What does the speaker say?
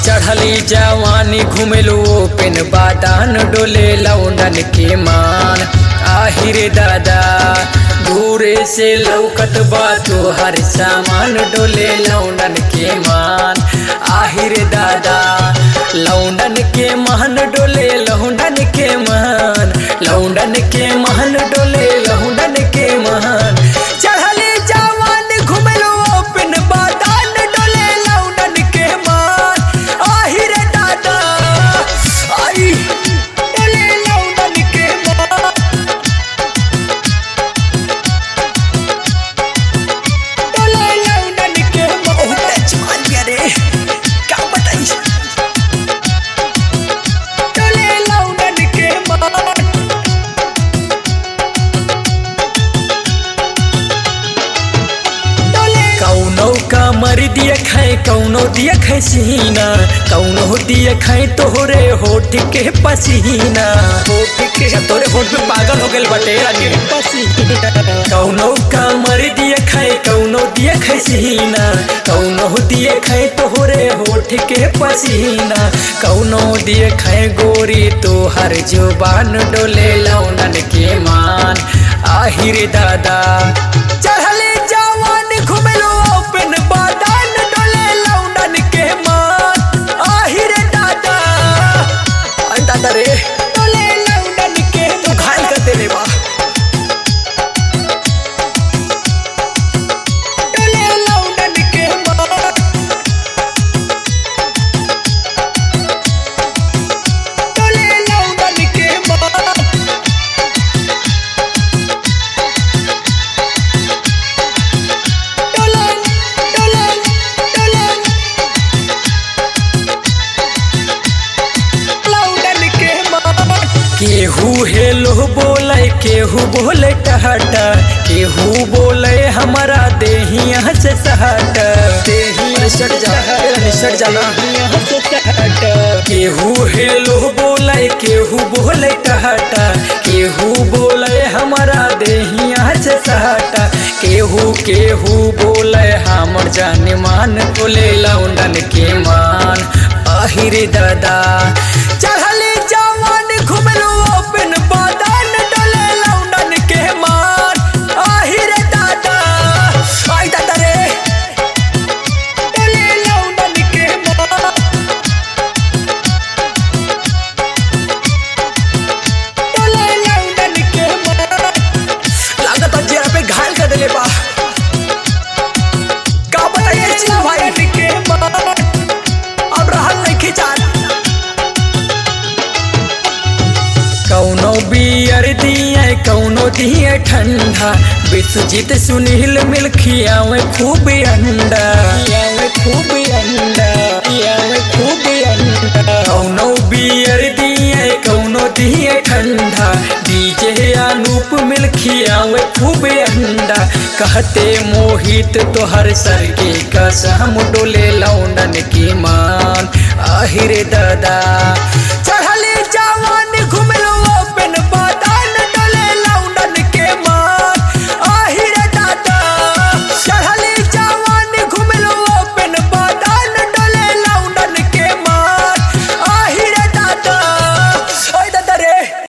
चढ़ली जवानी घुमेलो पेन बादान डोले लौंडन के मान आहिरे दादा दूरे से लौकत बा तो हर सामान डोले लौंडन के मान आहिरे दादा लौंडन के महन डोले लौंडन के मान लौंडन के महन डोले लौंडन के महन चढ़ली जवानी घुमेलो पेन बादान डोले लौंडन के मान आहिरे दादा आई डोले लौंडन के मान डोले लौंडन के मान बहुत जवान गया रे क्या बताई डोले लौंडन के मान कौनो का मर दिया खाए कौनो दिया खाए सीना कौनो दिया खाए तोहरे होठ के पसीना होठ के तोरे होठ पे पागल हो गए बटे रानी पसीना कौनो का मर दिया खाए कौनो दिया खाए सीना कौनो दिया खाए तोहरे होठ के पसीना कौनो दिया खाए गोरी तो हर जुबान डोले लौंडन के मान आहिर दादा चढ़ले जवान घुमेलो ओपन बादान डोले लौंडन के मान आहिर दादा आई दादा रे डोले लौंडन के तू घायल कर दे रे बा डोले लौंडन के मान डोले लौंडन के मान डोलन डोलन डोलन लौंडन के मान केहू हेलो बोले केहू बोले टहटा केहू बोले हमारा देहिया से सहट देहिया सट जा सट जाना से सहट केहू हेलो बोले केहू बोले टहटा केहू बोले हमारा देहिया से सहट केहू केहू बोले हमर जान मान बोले लौंडन के मान आहिरे दादा चढ़ले जवान घुमलो ओपन बादान डोले लौंडन के मान आहिरे दादा आई दादा रे डोले लौंडन के मान डोले लौंडन के मान लागत जेरा पे घायल कर देले बा का बताइए चिल भाई के मान अब रहल नहीं खिचान कौनो बियर दिए कौनो दिए ठंडा विश्वजीत सुनील मिल खियावे खूब अंडा खियावे खूब अंडा खियावे खूब अंडा कौनो बियर दिए कौनो दिए ठंडा डीजे अनूप मिल खियावे खूब अंडा कहते मोहित तोहर सर के कसम डोले लौंडन की मान आहिरे दादा